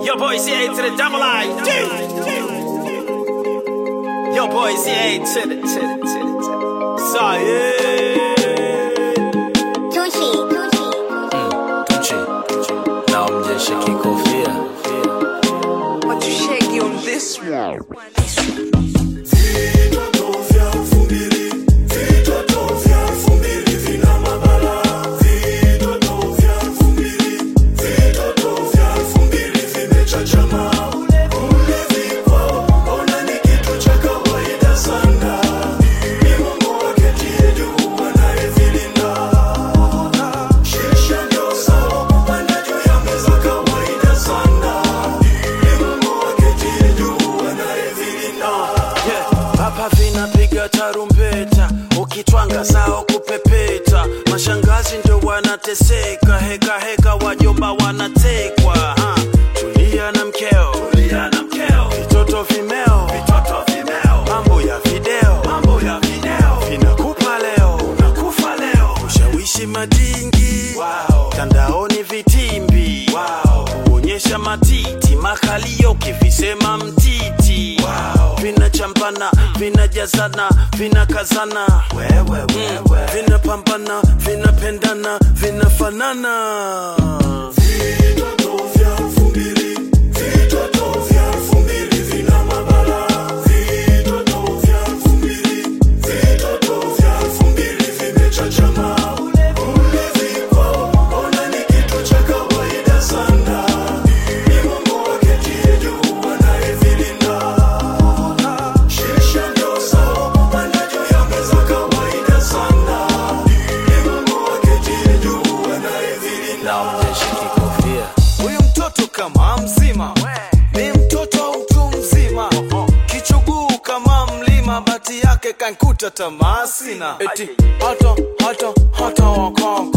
Yo, boy, CA to the double I. Yo, boy, CA to the, to the, to the, to the. So, yeah. Tucci, Tucci. Tucci. Na mjeshe kikofia But you shaky on this one. yeah. Hapa vinapiga tarumbeta, ukitwanga sao kupepeta, mashangazi ndio wanateseka, heka heka, wajomba wanatekwa. ha. Tulia na mkeo, tulia na mkeo, vitoto vimeo, vitoto vimeo, mambo ya video, mambo ya video, vinakupa leo, unakufa leo, ushawishi madingi, wow. tandaoni vitimbi, wow. kuonyesha matiti, makalio kivisema mtiti, wow. vinachampana, vinajazana, vinakazana, wewe, wewe. vinapambana, vinapendana, vinafanana na mjeshe kikofia Huyu mtoto kama mzima ni mtoto wa mtu mzima, kichuguu kama mlima, bati yake kankuta tamaa sina eti hata hata hata wakaka